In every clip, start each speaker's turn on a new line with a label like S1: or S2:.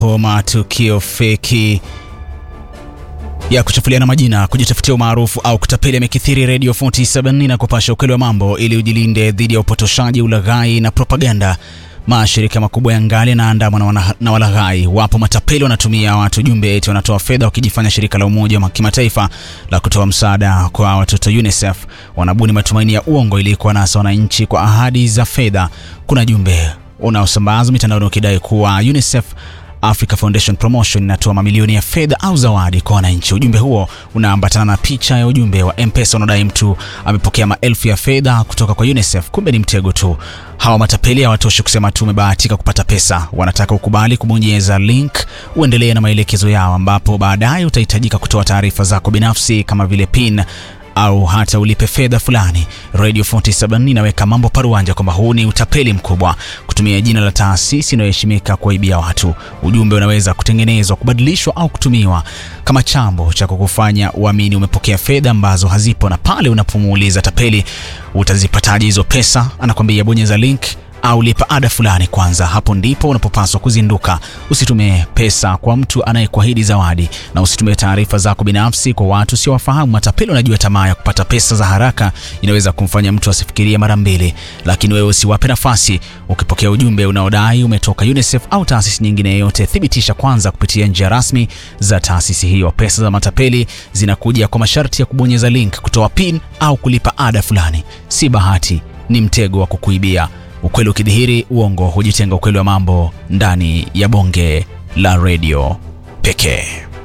S1: matukio feki ya kuchafuliana majina, kujitafutia umaarufu au kutapeli yamekithiri Radio 47 na kupasha ukweli wa mambo ili ujilinde dhidi ya upotoshaji, ulaghai na propaganda. Mashirika makubwa ya ngali yanaandamwa na, wana- na walaghai. Wapo matapeli wanatumia watu jumbe eti wanatoa fedha wakijifanya shirika la Umoja wa Kimataifa la kutoa msaada kwa watoto UNICEF. Wanabuni matumaini ya uongo ili kuwanasa wananchi kwa ahadi za fedha. Kuna jumbe unaosambazwa mitandaoni ukidai kuwa UNICEF Africa Foundation Promotion inatoa mamilioni ya fedha au zawadi kwa wananchi. Ujumbe huo unaambatana na picha ya ujumbe wa M-Pesa unaodai mtu amepokea maelfu ya fedha kutoka kwa UNICEF. Kumbe ni mtego tu. Hawa matapeli hawatoshi kusema tu umebahatika kupata pesa, wanataka ukubali kubonyeza link uendelee na maelekezo yao, ambapo baadaye utahitajika kutoa taarifa zako binafsi kama vile PIN au hata ulipe fedha fulani. Radio 47 inaweka mambo paruanja kwamba huu ni utapeli mkubwa, kutumia jina la taasisi inayoheshimika kuwaibia watu. Ujumbe unaweza kutengenezwa, kubadilishwa au kutumiwa kama chambo cha kukufanya uamini umepokea fedha ambazo hazipo, na pale unapomuuliza tapeli utazipataje hizo pesa, anakwambia bonyeza link au lipa ada fulani kwanza. Hapo ndipo unapopaswa kuzinduka. Usitumie pesa kwa mtu anayekuahidi zawadi, na usitumie taarifa zako binafsi kwa watu usiowafahamu. Matapeli wanajua tamaa ya kupata pesa za haraka inaweza kumfanya mtu asifikirie mara mbili, lakini wewe usiwape nafasi. Ukipokea ujumbe unaodai umetoka UNICEF au taasisi nyingine yoyote, thibitisha kwanza kupitia njia rasmi za taasisi hiyo. Pesa za matapeli zinakuja kwa masharti ya kubonyeza link, kutoa pin au kulipa ada fulani. Si bahati, ni mtego wa kukuibia. Ukweli ukidhihiri, uongo hujitenga. Ukweli wa mambo ndani ya bonge la redio pekee.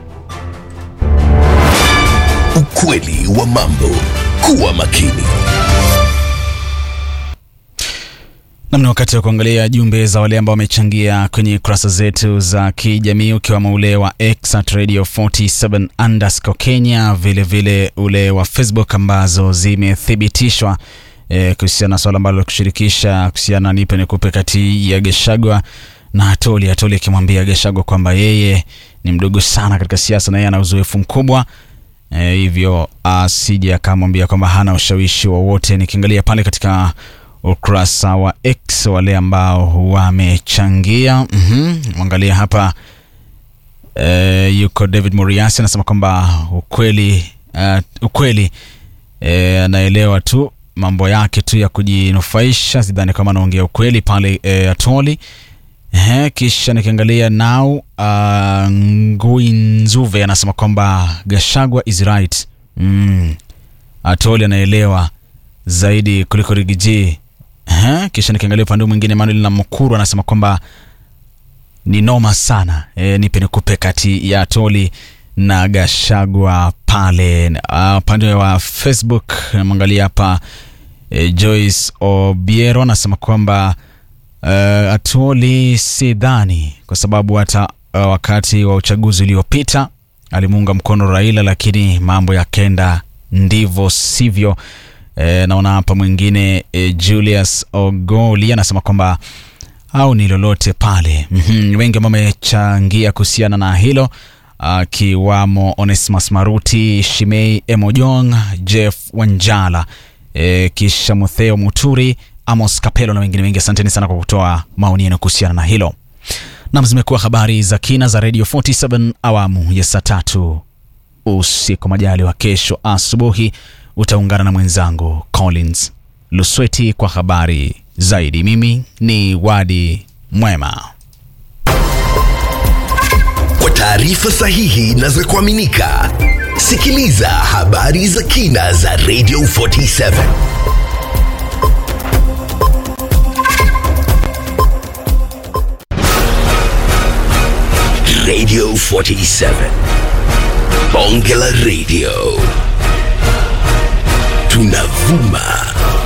S2: Ukweli wa mambo. Kuwa makini.
S1: Namni wakati wa kuangalia jumbe za wale ambao wamechangia kwenye kurasa zetu za kijamii ukiwemo ule wa X at radio 47 underscore Kenya, vilevile ule wa Facebook ambazo zimethibitishwa e, kuhusiana na swala ambalo kushirikisha kuhusiana na nipe nikupe kati ya Geshagwa na Atoli. Atoli akimwambia Geshagwa kwamba yeye ni mdogo sana katika siasa na yeye ana uzoefu mkubwa e, hivyo asije akamwambia kwamba hana ushawishi wowote. Nikiangalia pale katika ukurasa wa X wale ambao wamechangia, mhm, mwangalia hapa e, yuko David Moriasi anasema kwamba ukweli uh, ukweli e, anaelewa tu mambo yake tu ya kujinufaisha, sidhani kama anaongea ukweli pale e, Atoli. Ehe, kisha nikiangalia now uh, Ngui Nzuve anasema kwamba Gashagwa is right. Mm. Atoli anaelewa zaidi kuliko Rigiji. Ehe, kisha nikiangalia upande mwingine Manuel na Mukuru anasema kwamba ni noma sana. E, nipe nikupe kati ya Atoli na Gashagwa pale. Ah, Upande wa Facebook namwangalia hapa e, Joyce Obiero anasema kwamba uh, Atoli si dhani kwa sababu hata uh, wakati wa uchaguzi uliopita alimuunga mkono Raila, lakini mambo yakenda ndivyo sivyo. E, naona hapa mwingine e, Julius Ogoli anasema kwamba au ni lolote pale. Mhm, wengi ambao wamechangia kuhusiana na hilo akiwamo Onesmus Maruti, Shimei Emojong, Jeff Wanjala, e, kisha Mutheo Muturi, Amos Kapelo na wengine wengi. Asanteni sana kwa kutoa maoni yenu kuhusiana na hilo. Nam, zimekuwa habari za kina za Radio 47 awamu ya saa tatu usiku. Majali wa kesho asubuhi utaungana na mwenzangu Collins Lusweti kwa habari zaidi. Mimi ni Wadi Mwema.
S2: Kwa taarifa sahihi na za kuaminika, sikiliza habari za kina za Radio 47. Radio 47. Bonge la Radio. Tunavuma